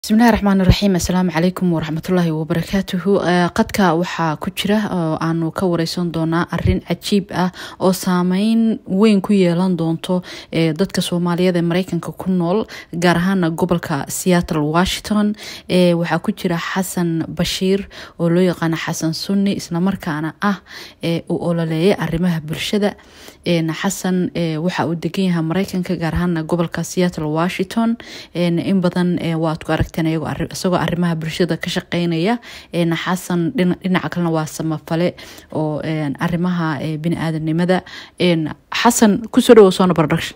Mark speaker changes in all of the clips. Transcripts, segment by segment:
Speaker 1: bismillahi raxmaan iraxiim assalaamu calaykum waraxmatullaahi wabarakaatuhu qadka waxaa ku jira oo aanu ka wareysan doonaa arin cajiib ah oo saameyn weyn ku yeelan doonto dadka soomaaliyeed ee mareykanka ku nool gaar ahaana gobolka seattle washington waxaa ku jira xasan bashiir oo loo yaqaano xasan sunni islamarkaana ah uu ololeeyay arimaha bulshada xasan waxa uu degan yahay mareykanka gaar ahaana gobolka seattle washington in badan waad ku arag isagoo arimaha bulshada ka shaqeynaya xasan dhinaca kalena waa samafale oo arimaha bini-aadanimada xasan kusoo dhawo soona production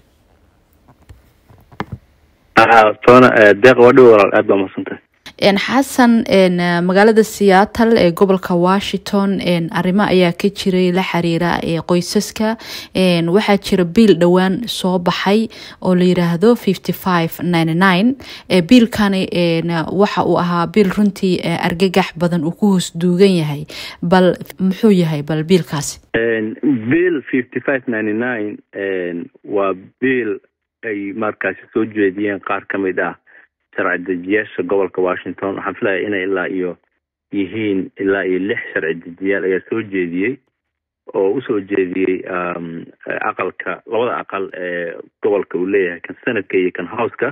Speaker 2: toona deeq waa dhow walaal aad baa mahadsantahay
Speaker 1: xasan magaalada seattle ee gobolka washington arrimo ayaa ka jiray la xiriira qoysaska waxaa jira biil dhowaan soo baxay oo la yiraahdo fifty five ninety nine biilkani waxa uu ahaa biil runtii argagax badan uu ku hoos duugan yahay bal muxuu yahay bal biilkaasi
Speaker 2: bill fifty five ninety nine waa biil ay markaasi soo jeediyeen qaar ka mid ah sharci dejiyaasha gobolka washington waxaan filaya inay ilaa iyo yihiin ilaa iyo lix sharci dejiyaal ayaa soo jeediyey oo usoo jeediyey aqalka labada aqal ee gobolka uu leeyahay kan senadka iyo kan houseka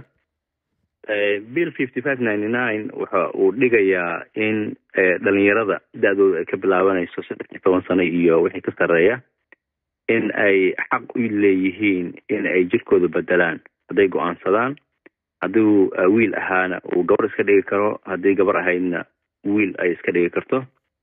Speaker 2: bill fifty five ninety nine waxa uu dhigayaa in dhalinyarada da-dooda ay ka bilaabanayso saddex iyo toban sano iyo wixii ka sarreeya in ay xaq u leeyihiin in ay jirkooda bedelaan hadday go-aansadaan hadduu wiil ahaana uu gabar iska dhigi karo haddii gabar ahaydna wiil ay iska dhigi karto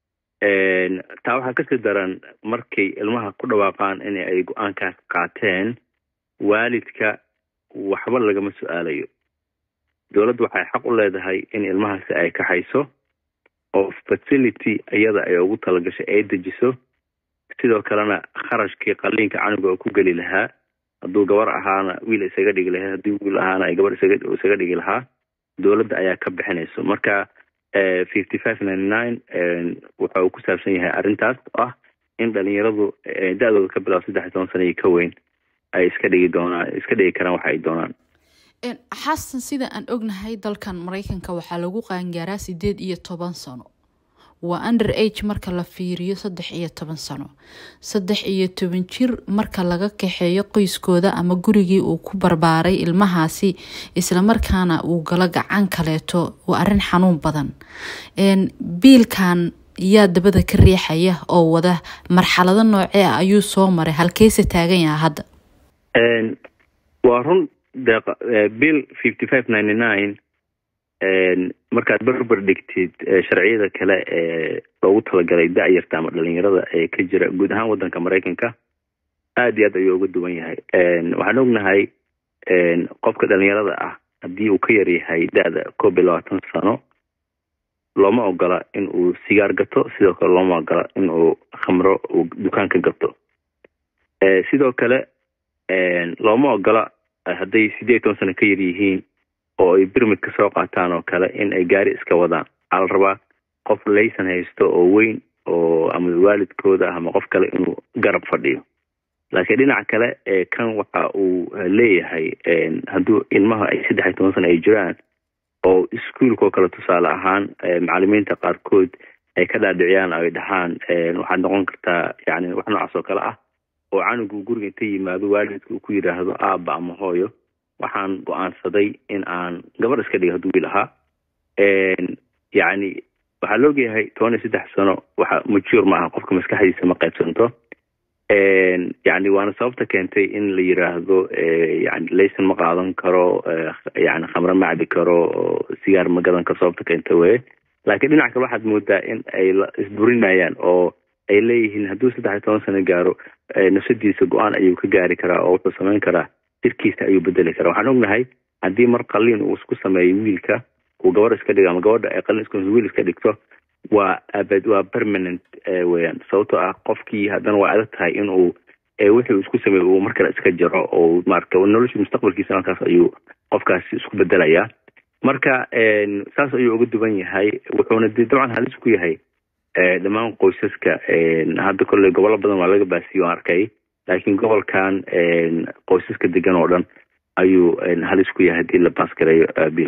Speaker 2: taa waxaa kasii daran markay ilmaha ku dhawaaqaan in ay go-aankaas qaateen waalidka waxba lagama su-aalayo dowladdu waxay xaq u leedahay in ilmahaasi ay kaxayso oo facility iyada ay ugu talagashay ay dejiso sidoo kalena kharashkii qaliinka canuga oo ku geli lahaa hadduu gabar ahaana wiil isaga dhigi lahaa haddii wiil ahaana ay gabar isaga dhigi lahaa dowladda ayaa ka bixinayso marka fifty five ninety nine waxa uu ku saabsan yahay arrintaas oo ah in dhalinyaradu da-dooda ka bilaabo saddex iyo toban sana iyo ka weyn ay iska dhigi doonaan iska dhigi karaan waxa ay doonaan
Speaker 1: xasan sida aan ognahay dalkan mareykanka waxaa lagu qaangaaraa sideed iyo toban sano waa under age marka la fiiriyo saddex iyo toban sano saddex iyo toban jir marka laga kaxeeyo qoyskooda ama gurigii uu ku barbaaray ilmahaasi islamarkaana uu galo gacan kaleeto waa arrin xanuun badan biilkan yaa dabada ka riixaya oo wada marxalado noocee ah ayuu soo maray halkeese taagan yaha hadda
Speaker 2: waa run deeq bill fifty five ninety nine markaad berber dhigtid sharciyada kale ee loogu talagalay da-yarta ama dhalinyarada ee ka jira guud ahaan wadanka mareykanka aad iyo aad ayuu uga duwan yahay waxaan ognahay qofka dhalinyarada ah haddii uu ka yar yahay da-da koob iyo labaatan sano looma ogola in uu sigaar gato sidoo kale looma ogola in uu khamro uu dukaanka gato sidoo kale looma ogola hadday sideed iyo toban sano ka yar yihiin oo ay birmid ka soo qaataan oo kale in ay gaari iska wadaan waxaa la rabaa qof laysan haysto oo weyn oo ama waalidkooda ah ama qof kale inuu garab fadhiyo laakiin dhinaca kale kan waxa uu leeyahay hadduu ilmaha ay saddex iyo toban sana ay jiraan oo iskuolka oo kale tusaale ahaan macalimiinta qaarkood ay ka dhaadhiciyaan ay dhahaan waxaad noqon kartaa yani wax noocaas oo kale ah oo canugu guriga inta yimaado waalidka uu ku yidhaahdo aaba ama hooyo waxaan go-aansaday in aan gabar iska dhigo hadduu wiil ahaa yacni waxaa la ogyahay toban iyo saddex sano waxa majuur ma aha qofka maskaxdiisa ma qaybsanto yani waana sababta keentay in la yiraahdo yani laysan ma qaadan karo yani khamre ma cabi karo sigaar ma gadan karo sababta keenta weye laakiin dhinac kale waxaad moodaa in ay isburinayaan oo ay leeyihiin hadduu saddex iyo toban sano gaaro nafsadiisa go-aan ayuu ka gaari karaa oo wuxuu samayn karaa jirkiisa ayuu bedeli karaa waxaan ognahay haddii mar qaliin uu isku sameeyo wiilka uu gabar iska dhigo ama gabadha ay qalin isku wiil iska dhigto waa abad waa permanent weyaan sababtoo ah qofkii haddana waa adag tahay in uu wixii uu isku sameeyo uu mar kale iska jaro oo marka nolosha mustaqbalkiisa halkaas ayuu qofkaasi isku bedelayaa marka saas ayuu uga duwan yahay wuxuuna de dabcan halis ku yahay dhammaan qoysaska hadda kolley gobollo badan waa laga baasiyo arkay laakiin gobolkan qoysaska degan oo dhan ayuu halis ku yahay hadii la baas gareeyo biilkan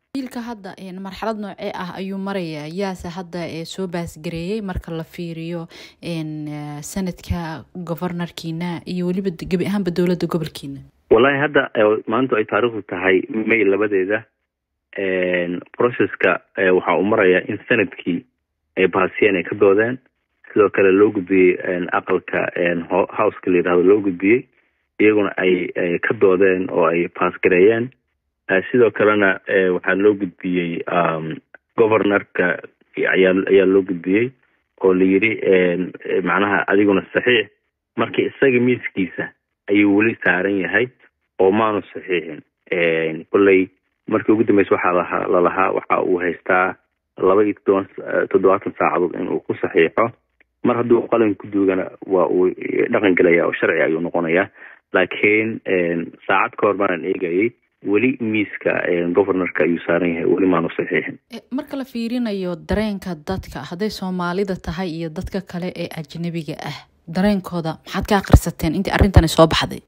Speaker 1: biilka hadda marxalad noocee ah ayuu maraya yaase hadda soo baasgareeyey marka la fiiriyo sanadka governorkiina iyo weliba gebi ahaanba dowladda gobolkiina
Speaker 2: wallahi hadda maanta ay taariikhdu tahay may labadeeda processka waxa uu maraya in sanadkii ay baasiyeen ay ka doodeen sidoo kale loo gudbiyey aqalka houseka la yidhahdo loo gudbiyey iyaguna ay ka doodeen oo ay baasgareeyeen sidoo kalena waxaa loo gudbiyey governorka ayaa loo gudbiyey oo la yidhi macnaha adiguna saxiix marka isaga miiskiisa ayuu weli saaran yahay oo maanu saxiixin kolley markii ugu dambeysa waxaa lahaa lalahaa waxa uu haystaa laba iyo todoban toddobaatan saacadood in uu ku saxiixo mar hadduu qalin ku duugana waa uu dhaqan gelaya oo sharci ayuu noqonayaa laakiin saacad ka hor baanaan eegayay weli miiska governorka ayuu saaran yahay weli maanu saxiixin
Speaker 1: marka la fiirinayo dareenka dadka hadday soomaalida tahay iyo dadka kale ee ajnabiga ah dareenkooda maxaad ka akrisateen intii arrintani soo baxday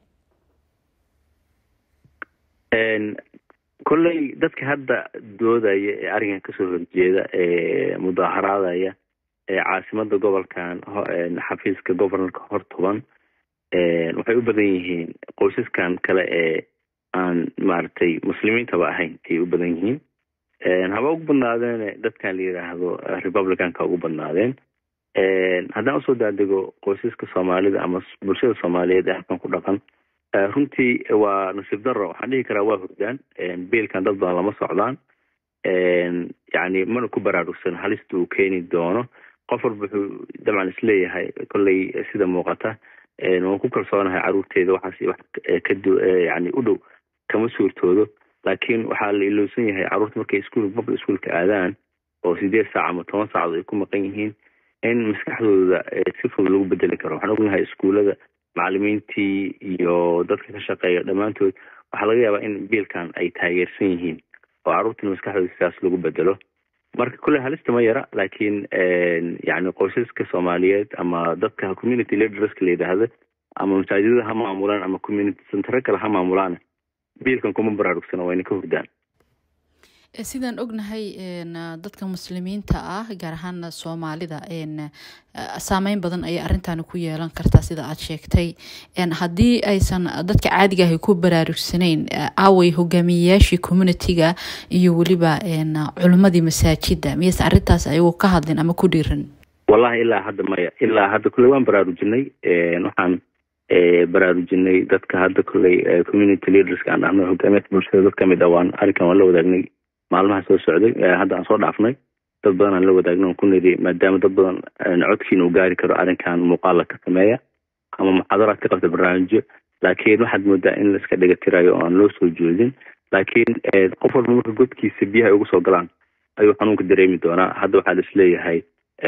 Speaker 2: kolley dadka hadda doodaya ee arrinkan kasoo horjeeda ee mudaaharaadaya ee caasimada gobolkan xafiiska governorka hortoban waxay u badan yihiin qoysaskan kale ee aan maaragtay muslimiintaba ahayn ayay u badan yihiin haba ugu badnaadeen dadkan la yidhaahdo republicanka ugu badnaadeen haddaan usoo daadego qoysaska soomaalida ama bulshada soomaaliyeed ee halkan ku dhaqan runtii waa nasiib daro waxaan dhihi karaa waa hordaan biilkan dad badan lama socdaan yani mana ku baraarugsan halista uu keeni doono qof walba wuxuu dabcan isleeyahay kolley sida muuqata waan ku kalsoonahay caruurteeda waxaas wax kadu yani u dhow kama suurtoodo laakiin waxaa la ilowsan yahay caruurta markay iskuol public schoolka aadaan oo sideed saac ama toban saacadood ay ku maqan yihiin in maskaxdooda si fudud lagu bedeli karo waxaan ognahay iskuullada macalimiintii iyo dadka ka shaqeeya dhammaantood waxaa laga yaabaa in biilkan ay taageersan yihiin oo caruurtina maskaxdooda sidaas lagu bedelo marka kolley halista ma yara laakiin yani qoysaska soomaaliyeed ama dadka community leaderska la yidhaahdo ama masaajidada ha maamulaan ama community centre kale ha maamulaan biilkan kuma baraarugsano wayna ka hordaan
Speaker 1: sidaan ognahay dadka muslimiinta ah gaar ahaan soomaalida saameyn badan ayay arrintaani ku yeelan kartaa sida aad sheegtay haddii aysan dadka caadiga ahi ku baraarugsanayn aaway hogaamiyeyaashii communitiga iyo weliba culimmadii masaajida miyaysan arrintaas ayagu ka hadlin ama ku dhiiran
Speaker 2: wallahi ilaa hadda maya ilaa hadda kolley waan baraarujinay waxaan baraarujinay dadka hadda kolley community leaderska aan dhahno hogaamiyadka bulshada dad kamid ah waan arrinkan waan la wadaagnay maalmaha soo socday hadda aan soo dhaafnay dad badan aan la wadaagna on ku niri maadaama dad badan codkiina uu gaari karo arrinkan muuqaala ka sameeya ama muxaadaraad ka qabta barnaamijyo laakiin waxaad moodaa in laiska dhigatirayo oo aan loo soo jeedin laakiin qof walba marka godkiisa biyaha ay ugu soo galaan ayuu xanuunka dareemi doonaa hadda waxaa la isleeyahay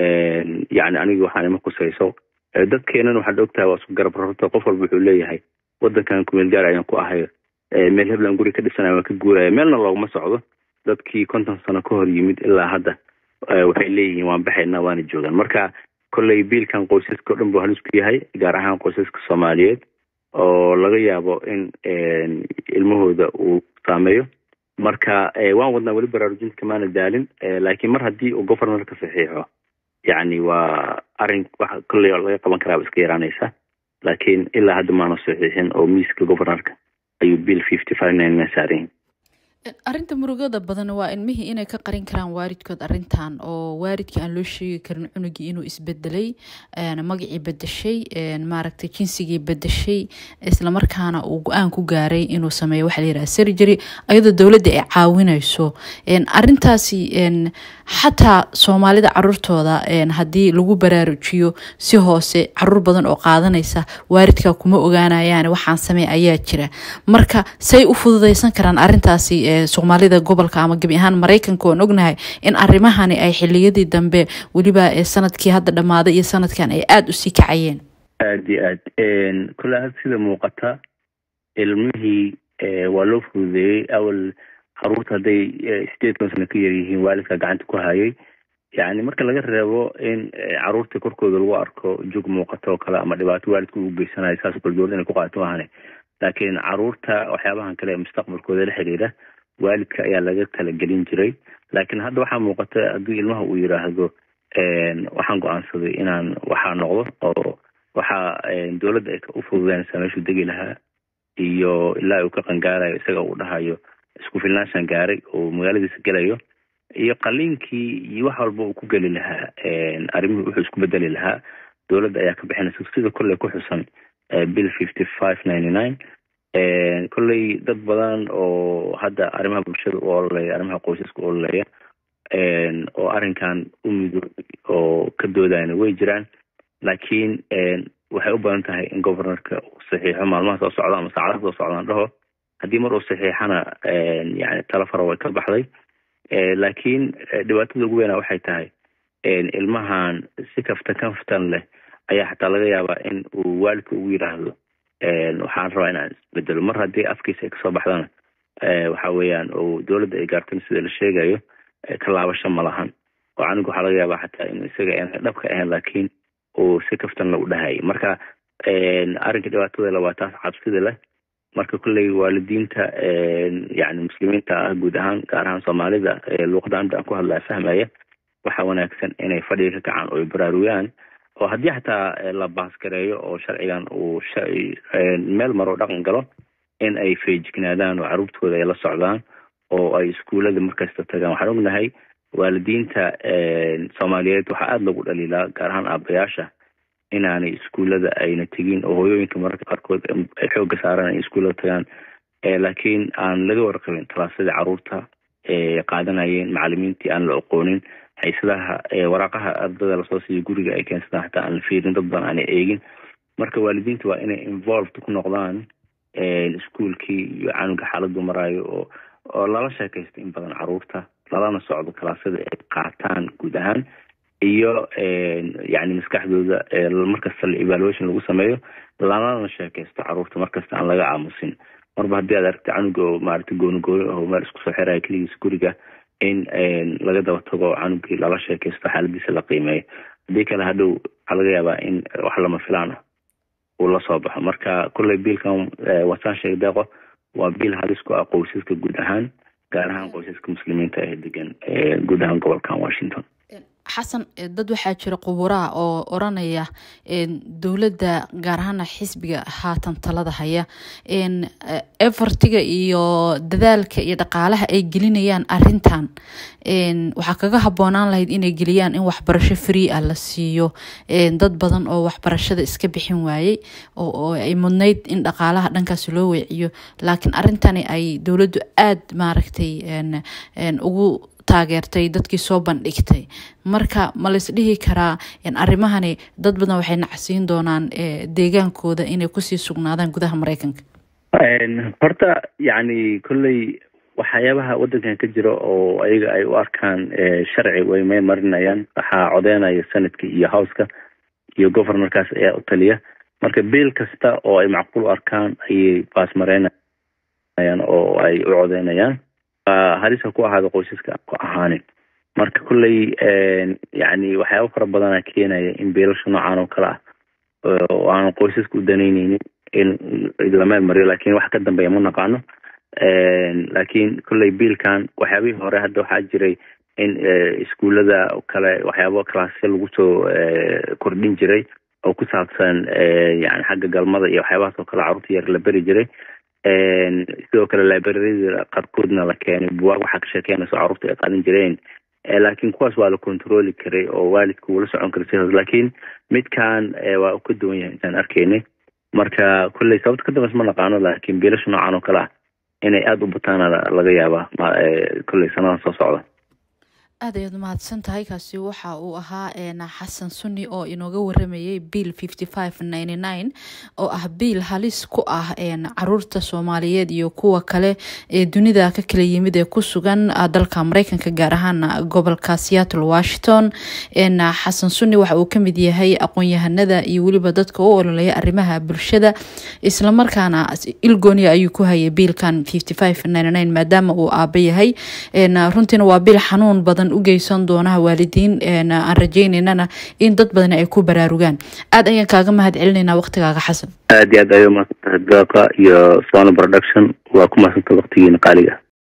Speaker 2: yani aniga waxaan ima kusayso dadkeenan waxaad ogtahay waa isku garab rarto qof walba wuxuu leeyahay wadankan kumeel gaar ayaan ku ahay meel heblan guri ka dhisanaya waan ka guuraya meelna looguma socdo dadkii konton sano ka hor yimid ilaa hadda waxay leeyihiin waan baxaynaa waana joogaan marka kolley biilkan qoysaska o dhan buu halis ku yahay gaar ahaan qoysaska soomaaliyeed oo laga yaabo in ilmahooda uu saameeyo marka waan wadnaa weli baraarujinta kamaana daalin laakiin mar haddii uu governorka saxiixo yacni waa arrin waxa kolley laga qaban karaaba iska yaraanaysa laakiin ilaa hadda maanu saxiixin oo miiska governorka ayuu bill fifty five nine saaran
Speaker 1: arrinta murugada badan waa ilmihii inay ka qarin karaan waalidkood arrintan oo waalidkii aan loo sheegi karin cunugii inuu isbedelay magacii bedeshay maaragtay jinsigii bedeshay islamarkaana uu go-aan ku gaaray inuu sameeyo waxa layidhaha surgery ayadoo dowladda ay caawinayso arrintaasi xataa soomaalida caruurtooda haddii lagu baraarujiyo si hoose caruur badan oo qaadanaysa waalidka kuma ogaanayaan waxaan samey ayaa jira marka say u fududaysan karaan arrintaasi soomaalida gobolka ama gebi ahaan maraykanka oon ognahay in arrimahani ay xiliyadii dambe weliba sanadkii hadda dhammaaday iyo sanadkan ay aada usii kacayeen
Speaker 2: aad iyo aad kole had sida muuqata ilmihii waa loo fududeeyey awal caruurta hadday sideed kon sano ka yar yihiin waalidka gacanta ku hayay yani marka laga reebo in caruurta korkooda lagu arko jug muuqato oo kale ama dhibaato waalidka ugu geysanayo saas kale dowlad inay ku qaato ahane laakiin caruurta waxyaabahan kale mustaqbalkooda la xiriira waalidka ayaa laga talagelin jiray laakiin hadda waxaa muuqata haddii ilmaha uu yidhaahdo waxaan go-aansaday inaan waxaa noqdo oo waxaa dowladda ay u fududeynaysaa meeshuu degi lahaa iyo ilaa uu ka qangaarayo isaga uu dhahayo isku filnaanshan gaaray oo magaaladiisa gelayo iyo qaliinkii iyo wax walba uu ku geli lahaa arrimihii wuxuu isku bedeli lahaa dowladda ayaa ka bixinaysa sida kolley ku xusan bill fifty five ninety nine kolley dad badan oo hadda arrimaha bulshada u ololeya arrimaha qoysaska u ololeya oo arrinkan u midoobay oo ka doodayna way jiraan laakiin waxay u badan tahay in governorka uu saxiixo maalmaha soo socda ama saacadaha soo socdaan dhaho haddii mar uu saxiixana yani talo fara way ka baxday laakiin dhibaatada ugu weyna waxay tahay ilmahan si kaftan kaftan leh ayaa xataa laga yaabaa in uu waalidka ugu yidhaahdo waxaan rabaa inaan isbedelo mar haddii afkiisa ay kasoo baxdana waxa weeyaan oo dowladda ay gaartan sida la sheegayo ka laabasho ma lahan oo anigu waxaa laga yaabaa xataa in isaga aan dhabka ahayn laakiin uu si kaftan la u dhahayay marka arrinka dhibaatada le waa taas cabsida leh marka kolley waalidiinta yani muslimiinta ah guud ahaan gaar ahaan soomaalida luuqada anta aan ku hadlaya fahmaya waxaa wanaagsan inay fadhiga ka kacaan oo ay baraarugaan oo haddii xataa la baasgareeyo oo sharcigan uu meel maroo dhaqan galo in ay feejignaadaan oo caruurtooda ay la socdaan oo ay iskuullada markasta tagaan waxaan ognahay waalidiinta soomaaliyeed waxaa aada lagu dhaliilaa gaar ahaan aabayaasha inaanay iskuullada ayna tegin oo hooyooyinka mararka qaarkood ay xooga saaraan ay iskuullada tagaan laakiin aan laga warqabin talaasadii caruurta qaadanayeen macalimiintii aan la aqoonin haysadaha waraaqaha ardada lasoo siiyo guriga ay keensadaan xataa aan la fiirin dad badan aanay eegin marka waalidiinta waa inay involved ku noqdaan iskuolkii iyo canuga xaaladu maraayo oo oo lala sheekaysto in badan caruurta lalana socdo kalaasada ay qaataan guud ahaan iyo yani maskaxdooda markasta la evaluation lagu sameeyo lalana sheekaysto caruurta markasta aan laga aamusin marba haddii aad aragta canuga oo maaragta gooni gooni aho meel isku soo xiraya keligiisa guriga in laga daba tago canugii lala sheekaysto xaaladiisa la qiimeeyo haddii kale hadhow waxaa laga yaabaa in wax lama filaan ah uu lasoo baxo marka kolley biilkan wasaan sheeg deeqo waa biil halis ku ah qoysaska guud ahaan gaar ahaan qoysaska muslimiinta ee degan guud ahaan gobolkan washington
Speaker 1: xasan dad waxaa jira quburaha oo oranaya dowladda gaar ahaana xisbiga haatan talada haya efortiga iyo dadaalka iyo dhaqaalaha ay gelinayaan arintan waxaa kaga haboonaan lahayd inay geliyaan in waxbarasho free ah la siiyo dad badan oo waxbarashada iska bixin waayey oo ay mudnayd in dhaqaalaha dhankaas loo weeciyo laakiin arintani ay dowladdu aada maaragtay ugu taageertay dadkii soo bandhigtay marka ma lays dhihi karaa arrimahani dad badan waxay nacsiin doonaan deegaankooda inay kusii sugnaadaan gudaha mareykanka
Speaker 2: horta yacni kolley waxyaabaha waddankan ka jira oo ayaga ay u arkaan sharci way may marinayaan waxaa codeynaya senadka iyo howska iyo governorkaas ayaa u taliya marka biil kasta oo ay macquul u arkaan ayay baas mareynayaan oo ay u codeynayaan halisa ku ahaada qoysaska ku ahaanin marka kolley yani waxyaaba fara badana keenaya in biilasha noocan oo kale ah oo aan qoysaska u danayneynin in la meel mariyo lakin wax ka dambeeya ma naqaano laakiin kolley biilkan waxyaabihii hore hadda waxaa jiray in iskuullada kale waxyaaba classya lagu soo kordhin jiray oo ku saabsan yani xagga galmada iyo waxyaabahaas oo kale carruurta yar la beri jiray sidoo kale librariyada qaarkoodna la keenay buwaag waxaa ka sheekeynayso carruurta ay qaadan jireen laakiin kuwaas waa la controli karay oo waalidka wuu la socon karay sidaas laakiin midkan waa ka duwan yahay intaan arkaynay marka kolley sababta ka dambeys ma naqaano laakiin biilasha noocan oo kale ah inay aada u bataana laga yaabaa kolley sanadan soo socda
Speaker 1: aad ayaad umahadsan tahay kaasi waxa uu ahaa xasan sunni oo inooga waramayay bill fifty five ninety nine oo ah biil halis ku ah caruurta soomaaliyeed iyo kuwa kale ee dunida ka kala yimid ee ku sugan dalka mareykanka gaar ahaan gobolka seattle washington xasan sunni waxa uu kamid yahay aqoon-yahanada iyo weliba dadka u ololeya arrimaha bulshada islamarkaana ilgooniya ayuu ku hayay biilkan fifty five ninety nine maadaama uu aaba yahay runtiina waa biil xanuun badan u geysan doonaha waalidiin aan rajeyneynana in dad badan ay ku baraarugaan aada ayaan kaaga mahad celinayna waqtigaaga xasan
Speaker 2: aad iyo aad ayo mahadsantahay daaqa iyo sona production waa ku mahadsantaha waqtigiina qaaliga